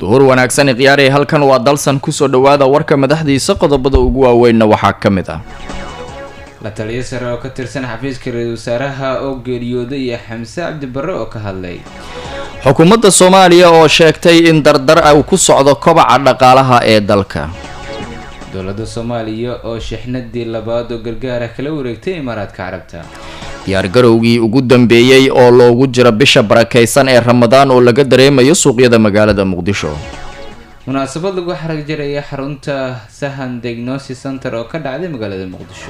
duhur wanaagsan khiyaarey halkan waa dalsan kusoo dhowaada warka madaxdiisa qodobada ugu waaweynna waxaa ka mid ah la taliyo sare oo ka tirsan xafiiska ra-iisul wasaaraha oo geeriyooday iyo xamse cabdibarre oo ka hadlay xukuumadda soomaaliya oo sheegtay in dardar uu ku socdo kobaca dhaqaalaha ee dalka dowladda soomaaliya oo shixnadii labaad oo gargaara kala wareegtay imaaraadka carabta diyaargarowgii ugu dambeeyey oo loogu jiro bisha barakaysan ee ramadaan oo laga dareemayo suuqyada magaalada muqdisho munaasabad lagu xarag jaraya xarunta sahan diagnosis center oo ka dhacday magaalada muqdisho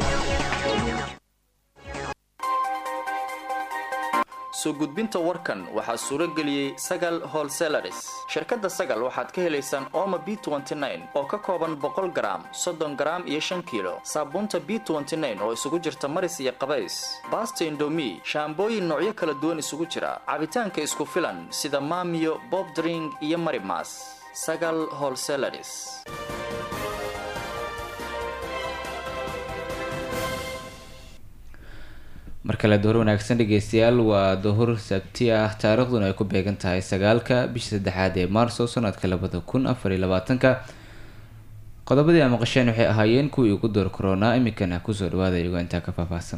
soo gudbinta warkan waxaa suuro geliyey sagal holselaris shirkadda sagal waxaad ka helaysaan oma b oo ka kooban boqol garaam soddon garaam iyo shan kiilo saabuunta b oo isugu jirta maris iyo qabays baasta indomi shaambooyin noocyo kala duwan isugu jira cabitaanka isku filan sida maamiyo bob dring iyo marimas sagal holselaris mar kale duhur wanaagsan dhegeystayaal waa duhur sabti ah taariikhduna ay ku beegan tahay sagaalka bisha saddexaad ee maarso sanadka labada kun afar iyo labaatanka qodobadii a maqasheen waxay ahaayeen kuwii ugu door koronaa iminkana kusoo dhawaada iyagoo intaa ka faahfaahsan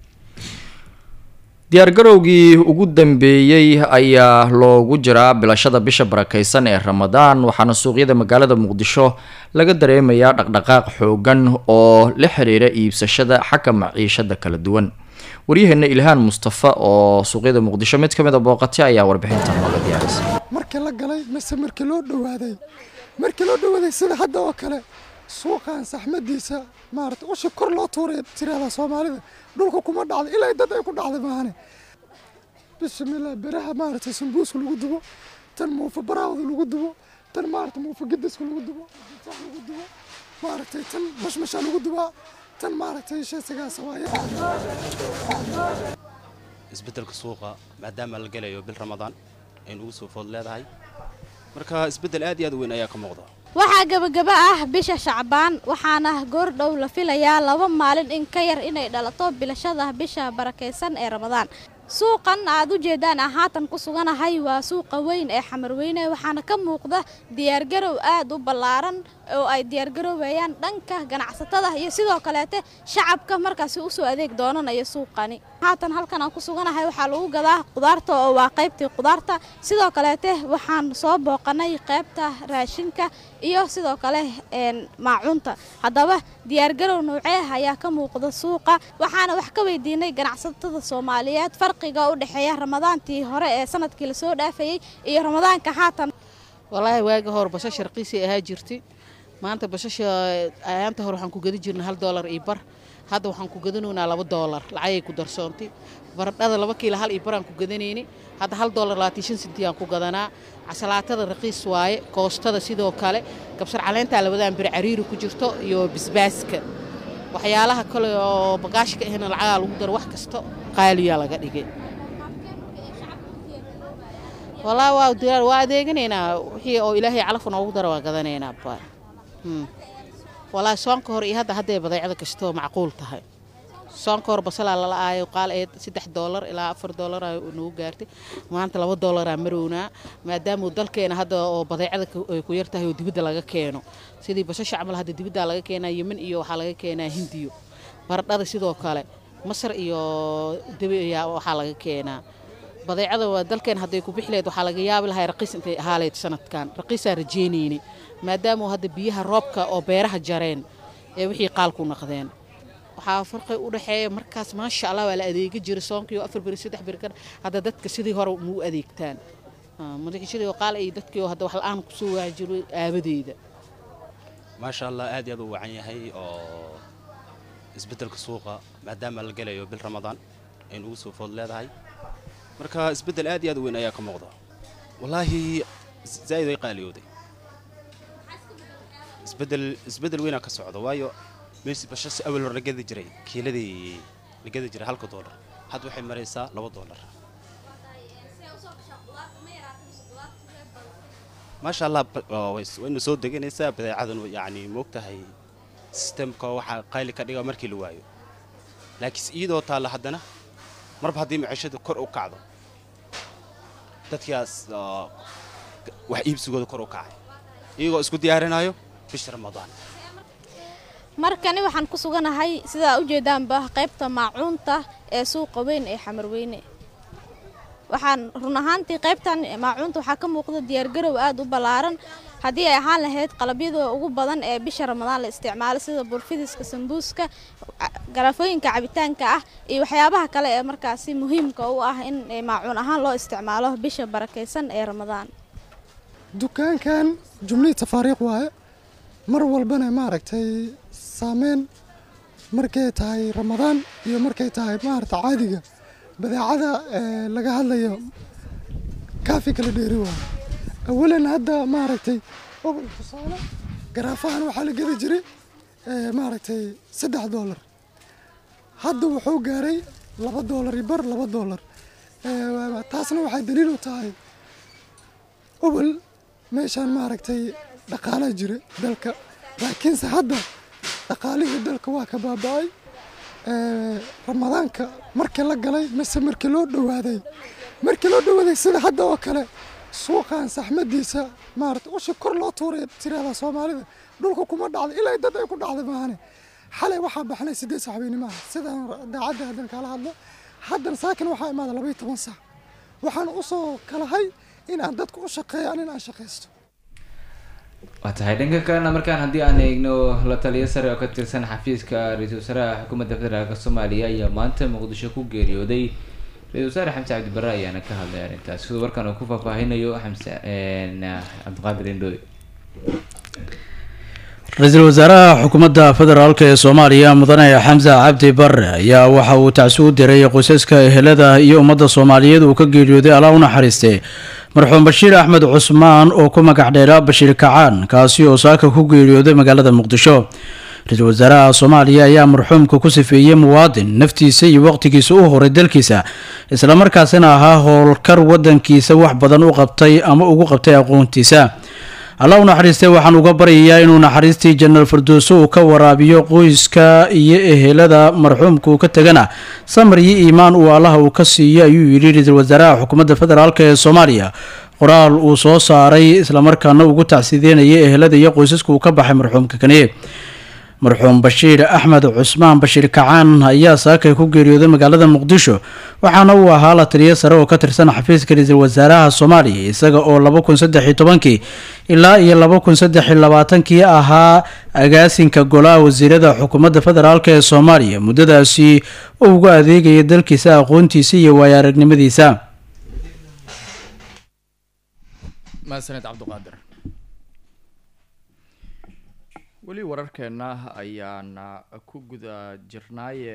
diyaargarowgii ugu dambeeyey ayaa loogu jiraa bilashada bisha barakaysan ee ramadaan waxaana suuqyada magaalada muqdisho laga dareemayaa dhaqdhaqaaq xoogan oo la xiriira iibsashada xagga maciishada kala duwan waryaheena ilhaan mustafa oo suuqyada muqdisho mid kamid a booqatay ayaa warbixinta nooga diyaarisay markii la galay mise markii loo dhawaaday markii loo dhawaaday sida hadda oo kale suuqan saxmadiisa maarata ushi kor loo tuuray tirahda soomaalida dhulka kuma dhacday ilaa dad ay ku dhacday maahane bismillah beraha maarata sambuuska lagu dubo tan muufa baraawda lagu dubo tan maarata muufa gidiska lagu dubo lagu dubo maaragtay tan mashmasha lagu dubaa tan maaragtay sheesigaas waaye isbeddelka suuqa maadaama la gelayo bil ramadaan aynu ugu soo food leedahay marka isbeddel aad iyo aad u weyn ayaa ka muuqda waxaa gebagaba ah bisha shacbaan waxaana goordhow la filayaa laba maalin in ka yar inay dhalato bilashada bisha barakaysan ee ramadaan suuqan aad u jeedaan ah haatan ku suganahay waa suuqa weyn ee xamarweyne waxaana ka muuqda diyaargarow aad u ballaaran oo ay diyaargaroobayaan dhanka ganacsatada iyo sidoo kaleete shacabka markaasi usoo adeeg doonanaya suuqani haatan halkan aan ku suganahay waxaa lagu gadaa qudaarta oo waa qaybtii qudaarta sidoo kaleete waxaan soo booqanay qaybta raashinka iyo sidoo kale maacuunta haddaba diyaargarow noocee ayaa ka muuqda suuqa waxaana wax ka weydiinay ganacsatada soomaaliyeed farqiga u dhexeeya ramadaantii hore ee sanadkii lasoo dhaafayey iyo ramadaanka haatan walaahi waagi hor bashasha raqiisay ahaa jirtay maanta bashasha ayaanta hore waxaan ku gadi jirnay hal doolar iyo bar hadda waxaan ku gadanaynaa laba doolar lacagay ku darsoontay baradhada laba kiilo hal iyo baraan ku gadanayni hadda hal doolar labaatan shan sentiyaan ku gadanaa casalaatada raqiis waaye koostada sidoo kale kabsar caleentaa labadaan bir cariiri ku jirto iyo bisbaaska waxyaalaha kale oo bagaashka ahna lacagaa lagu daro wax kasta qaaliyaa laga dhigay walaa waa diyaar waa adeeganaynaa wixii oo ilaahay calafka noogu dara waa gadanaynaa baa walaa soonka hor iyo hadda hadday badeecada kastoo macquul tahay soonka hor basalaa lala aayo qaal ee saddex doolar ilaa afar doolar nagu gaartay maanta laba doolaraa marownaa maadaamuu dalkeena hadda oo badeecada ay ku yar tahay oo dibadda laga keeno sidii bashasha camal hadda dibaddaa laga keenaa yemen iyo waxaa laga keenaa hindiyo baradhada sidoo kale masar iyo debi ayaa waxaa laga keenaa badeecada waa dalkeen hadday ku bixi lahayd waxaa laga yaabi lahaa raqiis intay ahaaleyd sanadkan raqiisaa rajeynayni maadaamuu hadda biyaha roobka oo beeraha jareen ee wixii qaalku naqdeen waxaa farqi u dhexeeya markaas maasha allah waa la adeegi jiray soonkii oo afar beri saddex beri kan hadda dadka sidii hore muu adeegtaan madaxishadii oo qaal ay dadkii oo hadda wax la-aan kusoo waaci jiray aabadeeda maasha allah aad iyo aad u wacan yahay oo isbeddelka suuqa maadaama la gelayo bil ramadaan aynu ugu soo food leedahay marka isbeddel aad iyo aad u weyn ayaa ka muuqda wallaahi zaa'id ay qaaliyooday isbeddel isbeddel weynaa ka socda waayo meesi bashasi awal hor la gadi jiray kiiladii la gadi jiray halka doolar hadda waxay maraysaa laba doolar maasha allah waynu soo deganaysaa badeecadan yacni moogtahay sistemka waxaa qayli ka dhiga markii la waayo laakiinse iyadoo taalla haddana marba haddii maciishada kor u kacdo dadkaas wax iibsigooda kor u kacay iyagoo isku diyaarinayo bisha ramadaan markani waxaan ku suganahay sidaa ujeedaanba qaybta maacuunta ee suuqa weyn ee xamarweyne waxaan run ahaantii qaybtan maacuunta waxaa ka muuqda diyaargarow aada u ballaaran haddii ay ahaan lahayd qalabyada ugu badan ee bisha ramadaan la isticmaalo sida burfidiska sambuuska garafooyinka cabitaanka ah iyo waxyaabaha kale ee markaasi muhiimka u ah in maacuun ahaan loo isticmaalo bisha barakaysan ee ramadaan dukaankan jumlihii tafaariiq waaye mar walbana maaragtay saameyn markay tahay ramadaan iyo markay tahay maaragta caadiga badeecada laga hadlayo kaafi kala dheeri waaye awalan hadda maaragtay obol tusaale garaafahan waxaa la gedi jiray maaragtay saddex doolar hadda wuxuu gaaray laba doolar iyo bar laba doolar taasna waxay daliil u tahay obol meeshaan maaragtay dhaqaalaa jira dalka laakiinse hadda dhaqaalihii dalka waa ka baaba-ay ramadaanka markii la galay mise markii loo dhowaaday markii loo dhowaaday sida hadda oo kale suuqan saxmadiisa maarata ushi kor loo tuuray tirahda soomaalida dhulka kuma dhacda ilaa dad ay ku dhacda maahane xalay waxaa baxnay sideed sax habeenimaaha sidaan daacadda haddan kala hadlo haddan saakin waxaa imaada labaiyo toban sax waxaan usoo kalahay in aan dadku u shaqeeyaan in aan shaqaysto waa tahay dhanka kalena markaan haddii aan eegno la taliyo sare oo ka tirsan xafiiska ra-iisul wasaaraha xukuumadda federaalk soomaaliya ayaa maanta muqdisho ku geeriyooday ra-isul wasaare xamse cabdibare ayaana ka hadlay arrintaas siduu warkan uu ku faahfaahinayo xamse cabdiqaadir indhooy ra-iisul wasaaraha xukuumadda federaalk ee soomaaliya mudane xamse cabdi bare ayaa waxa uu tacsi u diray qoysaska ehelada iyo ummadda soomaaliyeed uu ka geeriyooday alaa u naxariistay marxuum bashiir axmed cusmaan oo ku magac dheera bashiir kacaan kaasi oo saaka ku geeriyooday magaalada muqdisho ra-iisul wasaaraha soomaaliya ayaa marxuumka ku sifeeyey muwaadin naftiisa iyo waqtigiisa u horay dalkiisa islamarkaasina ahaa howlkar wadankiisa wax badan u qabtay ama ugu qabtay aqoontiisa allah u naxariistay waxaan uga baryayaa inuu naxariistii janaal firdowso uu ka waraabiyo qoyska iyo ehelada marxuumka uu ka tegana samar iyo iimaan uu allaha uu ka siiyo ayuu yidhi ra-iisul wasaaraha xukuumadda federaalk ee soomaaliya qoraal uu soo saaray islamarkaana ugu tacsideynaya ehelada iyo qoysaska uu ka baxay marxuumka kani marxuum bashiir axmed cusmaan bashiir kacaan ayaa saakay ku geeriyooday magaalada muqdisho waxaana uu ahaa la taliyo sare oo ka tirsan xafiiska ra-iisul wasaaraha soomaaliya isaga oo laba kun saddex iyo tobankii ilaa iyo laba kun saddex iyo labaatankii ahaa agaasinka golaha wasiirada xukuumadda federaalk ee soomaaliya muddadaasi oo ugu adeegaya dalkiisa aqoontiisa iyo waayo aragnimadiisa mahadsaned cabdiqaadir weli wararkeena ayaan ku guda jirnaaye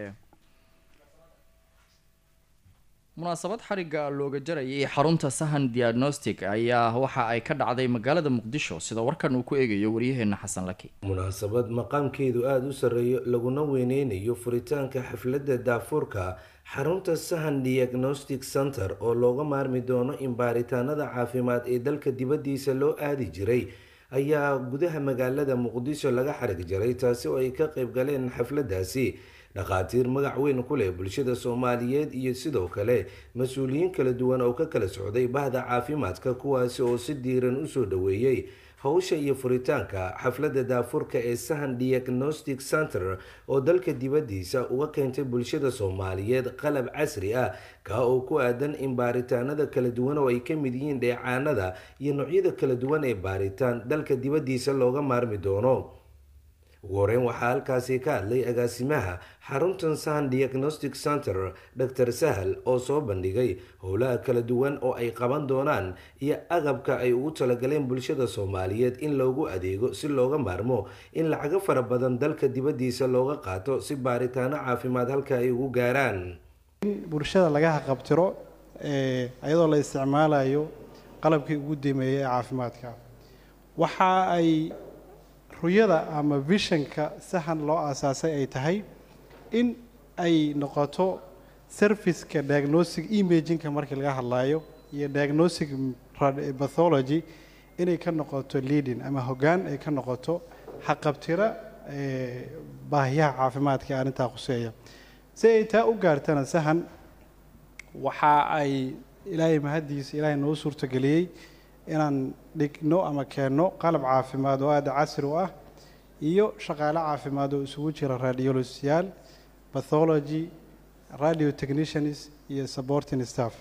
munaasabad xarigga looga jarayay xarunta sahan diagnostic ayaa waxa ay ka dhacday magaalada muqdisho sida warkan uu ku eegayo waryaheena xasan laki munaasabad maqaamkeedu aada u sarreeyo laguna weyneynayo furitaanka xafladda daafuurka xarunta sahan diagnostic center oo looga maarmi doono in baaritaanada caafimaad ee dalka dibaddiisa loo aadi jiray ayaa gudaha magaalada muqdisho laga xarig jaray taasi oo ay ka qayb galeen xafladdaasi dhakhaatiir magac weyn ku leh bulshada soomaaliyeed iyo sidoo kale mas-uuliyiin kala duwan oo ka kala socday bahda caafimaadka kuwaasi oo si diiran usoo dhaweeyey howsha iyo furitaanka xafladda daafurka ee sahan diagnostic center oo dalka dibaddiisa uga keentay bulshada soomaaliyeed qalab casri ah kaa oo ku aadan in baaritaanada kala duwan oo ay ka mid yihiin dheecaanada iyo noocyada kala duwan ee baaritaan dalka dibaddiisa looga maarmi doono ugu horeyn waxaa halkaasi ka hadlay agaasimaha xaruntan sahan diagnostic center dor sahal oo soo bandhigay howlaha kala duwan oo ay qaban doonaan iyo agabka ay ugu talagaleen bulshada soomaaliyeed in loogu adeego si looga maarmo in lacago fara badan dalka dibaddiisa looga qaato si baaritaano caafimaad halka ay ugu gaaraan in bulshada laga haqabtiro iyadoo la isticmaalayo qalabkii ugu dameeyay ee caafimaadka waxa ay ruyada ama vishanka sahan loo aasaasay ay tahay in ay noqoto serviceka diagnostic imaginka markii laga hadlayo iyo diagnostic pathology inay ka noqoto leading ama hoggaan ay ka noqoto xaqabtira baahiyaha caafimaadka ee arrintaa khuseeya si ay taa u gaartana sahan waxa ay ilaahay mahaddiisa ilaahay noo suurtageliyey inaan dhigno ama keenno qalab caafimaad oo aada casri u ah iyo shaqaale caafimaad oo isugu jira radiologyaal pathology radio technicians iyo supporting staff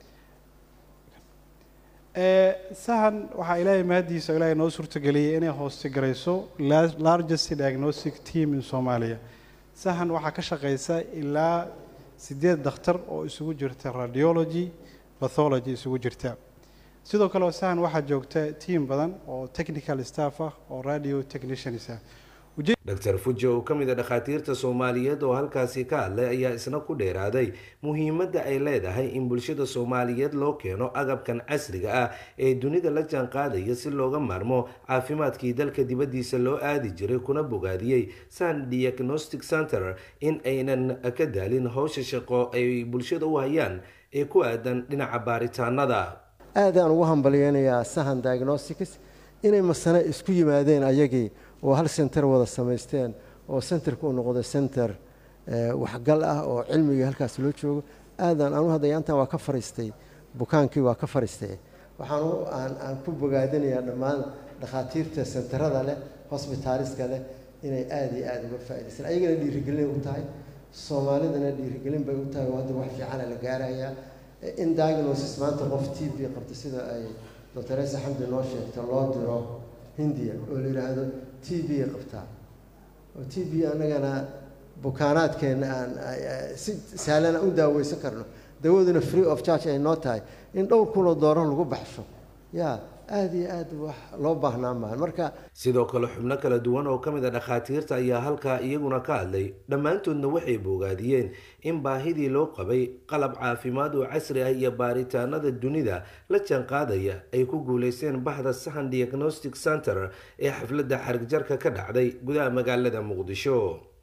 sahan waxaa ilaahay mahadiisa ilaahay noo suurtageliyey inay hoostigarayso largest diagnostic team in soomaaliya sahan waxaa ka shaqeysa ilaa sideed dakhtar oo isugu jirta radiology pathology isugu jirta sidoo kale sahan waxaa joogta team badan oo technical staff ah oo radio technicians ah dr fuji oo ka mid a dhakhaatiirta soomaaliyeed oo halkaasi ka hadlay ayaa isna ku dheeraaday muhiimadda ay leedahay in bulshada soomaaliyeed loo keeno agabkan casriga ah ee dunida la jaan qaadaya si looga maarmo caafimaadkii dalka dibaddiisa loo aadi jiray kuna bogaadiyey san diagnostic center in aynan ka daalin howsha shaqo ay bulshada u hayaan ee ku aadan dhinaca baaritaanada aadaan ugu hambalyeynayaa sahan diagnostics inay masane isku yimaadeen ayagii oo hal center wada samaysteen oo centerka u noqday center waxgal ah oo cilmigii halkaas loo joogo aadaan anu hadda yaantan waa ka fariistay bukaankii waa ka fariistay waxaan aan ku bogaadinayaa dhammaan dhakhaatiirta senterada leh hosbitaaliska leh inay aada iyo aada uga faa'idaystaan ayagana dhiirigelin u tahay soomaalidana dhiirigelin bay u tahay oo hadda wax fiicana la gaarayaa in diagnosis maanta qof t v qabta sida ay doctor esa xamdi noo sheegta loo diro hindiya oo la yidhaahdo t v qabtaa oo t v annagana bukaanaadkeenna aan si sahlana u daaweysan karno dawaduna free of charge ay noo tahay in dhowr kunoo doorar lagu baxsho yaa aada iyo aada wax loo baahnaa maahan marka sidoo kale xubno kala duwan oo ka mid a dhakhaatiirta ayaa halkaa iyaguna ka hadlay dhammaantoodna waxay boogaadiyeen in baahidii loo qabay qalab caafimaad oo casri ah iyo baaritaanada dunida la jaanqaadaya ay ku guuleysteen bahda sahan diagnostic center ee xafladda xarigjarka ka dhacday gudaha magaalada muqdisho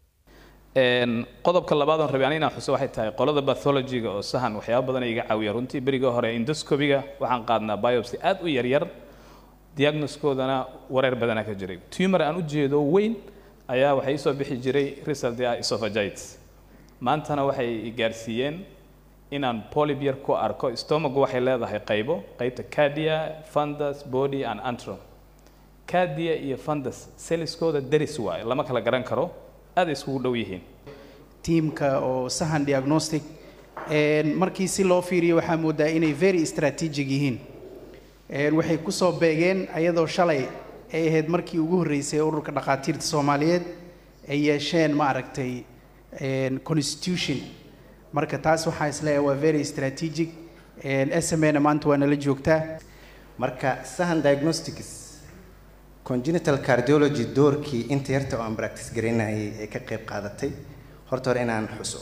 qodobka labaad oon rabay ani inaan xuso waxay tahay qolada bathologyga oo sahan waxyaaba badan iga caawiya runtii berigii hore indoscobiga waxaan qaadnaa biopsy aad u yaryar diagnoskoodana wareer badana ka jiray tumor aan u jeedo weyn ayaa waxay isoo bixi jiray result ah esophagitis maantana waxay gaarsiiyeen inaan polyp yar ku arko stomagu waxay leedahay qaybo qaybta cardia fundus body and antrum cardia iyo fundus selliskooda deris waaye lama kala garan karo aad iskugu dhow yihiin tiimka oo sahan diagnostic markii si loo fiiriyo waxaa moodaa inay very strategic yihiin waxay kusoo beegeen ayadoo shalay ay ahayd markii ugu horreysay ururka dhakhaatiirta soomaaliyeed ay yeesheen ma aragtay constitution marka taas waxaa isleeyahay waa very strategic s m na maanta waa nala joogtaa marka sahan diagnostics congenital cardiology doorkii inta yarta oo aan practice garaynayay ee ka qayb qaadatay horta hore inaan xuso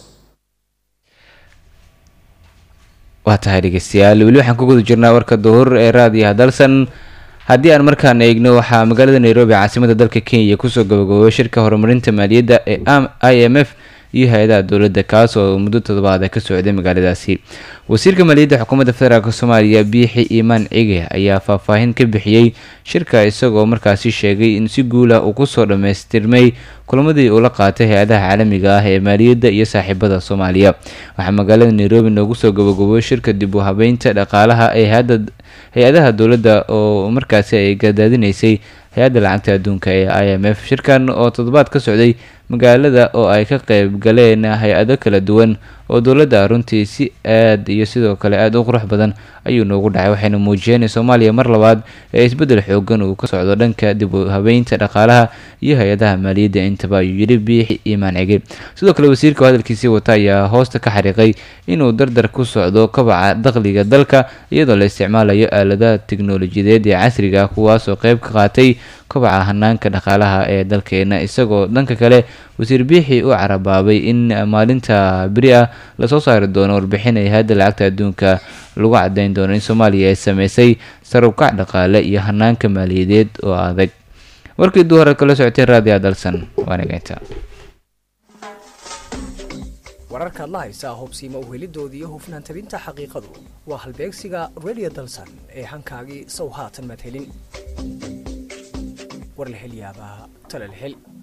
waa tahay dhegeystayaal weli waxaan ku guda jirnaa warka duhur ee raadiyaha dalsan haddii aan markaan eegno waxaa magaalada nairobi caasimada dalka kenya kusoo gabagaboobay shirka horumarinta maaliyadda ee i m f iyo hay-adaha dowladda kaas oo muddo toddobaad ka socday magaaladaasi wasiirka maaliyadda xukuumadda federaalk soomaaliya biixi iimaan cige ayaa faahfaahin ka bixiyey shirka isagoo markaasi sheegay in si guula uu kusoo dhammaystirmay kulamadii uu la qaatay hay-adaha caalamiga ah ee maaliyadda iyo saaxiibada soomaaliya waxaa magaalada nairobi noogu soo gabagabooy shirka dib u habeynta dhaqaalaha ee hay-adaha dowladda oo markaasi ay gadaadinaysay hay-adda lacagta adduunka ee i m f shirkan oo toddobaad ka socday magaalada oo ay ka qeyb galeen hay-ado kala duwan oo dowladda runtii si aad iyo sidoo kale aada u qurux badan ayuu noogu dhacay waxayna muujiyeen in soomaaliya mar labaad ee isbeddel xoogan uu ka socdo dhanka dib u habeynta dhaqaalaha iyo hay-adaha maaliyadda intaba ayuu yidhi biixi iimaan cige sidoo kale wasiirka oo hadalkiisii wata ayaa hoosta ka xariiqay inuu dardar ku socdo kabaca dakhliga dalka iyadoo la isticmaalayo aaladaha tiknolojiyadeed ee casriga kuwaas oo qeyb ka qaatay kobaca hanaanka dhaqaalaha ee dalkeena isagoo dhanka kale wasiir biixi u carabaabay in maalinta beri ah lasoo saari doono warbixin ay hay-adda lacagta adduunka lagu cadeyn doono in soomaaliya ay sameysay sarubkac dhaqaale iyo hanaanka maaliyadeed oo adag warkii duhore kala socotay raadiya dalsan waanageynta wararkaad la haysaa hubsiima uhelidooda iyo hufnaan tabinta xaqiiqadu waa halbeegsiga radio dalsan ee hankaagii sow haatan madhelin war la hel yaabaa tale la hel